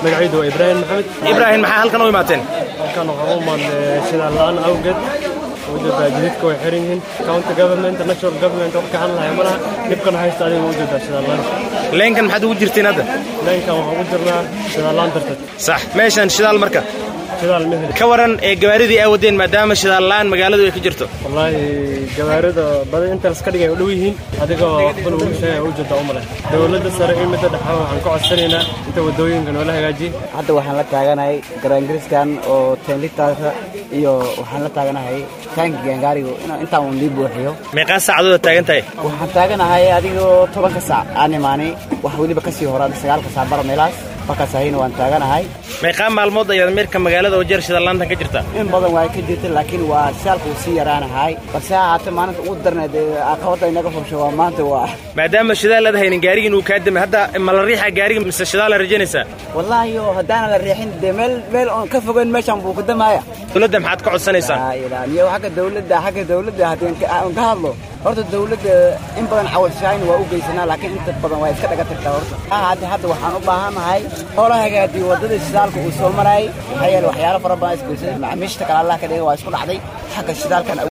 magacaydu waa ibraahim maxamed ibraahim maxaa halkan u imaateen halkan waxaan u imaadnay shidaal la'aan awgeed ujeedaa jididka way xiran yihiin county government national government wax ka hadlaya malaha dhibkan haysta adiga ujeedaa shidaal la'aan leenkan maxaad ugu jirtiin hadda leenkan waxaan ku jirnaa shidaal la'aan darteed sax meeshan shidaal marka shidaal ma heli ka waran ee gabaaridii aa wadeen maadaama shidaal la'aan magaaladu ay ka jirto wallaahi gawaarida badan inta laska dhigay u dhow yihiin adigoo waxba lagu sheegaya ujeedaa u maleh dowladda sare iyo midda dhexe waxaan ku codsanaynaa inta waddooyinka noola hagaajiye hadda waxaan la taaganahay garaangariskan oo tenlitaasa iyo waxaan la taaganahay taanki gaangaarigu intaan uun lii buuxiyo meeqaa saacadood aad taagan tahay waxaan taaganahay adigoo tobanka saac aan imaanay wax weliba kasii horaada sagaalka saac bara meelaas markaas ahayna waan taaganahay meeqaa maalmood ayaad meerka magaalada wajeer shidaal la'aantan ka jirtaa in badan waa ka jirta laakiin waa shaalka uu sii yaraanahay balse ha ahaatee maalinta ugu darneed ee caqabadda inaga fobsho waa maanta waa maadaama shidaal aad haynin gaarigiin uu kaa damay hadda ma la riixaa gaariga mise shidaal aad rajaynaysaa wallaahi oo haddaana la riixin dee meel meel oon ka fogeyn meeshan buu ku damaaya dowladda maxaad ka codsanaysaan laa ilaaha iyo xagga dawladda xagga dawladda haddii aan ka hadlo horta dawladda in badan cawalshaayn waa u geysanaa laakiin inta badan waa iska dhaga tagtaa horta hadda hadda waxaan u baahannahay hoola hagaadiyo waddada shidaalka uu soo marayay maxaa yeele waxyaalo fara badan isgoysay macaamiishta kale allah ka dhiga waa isku dhacday xagga shidaalkan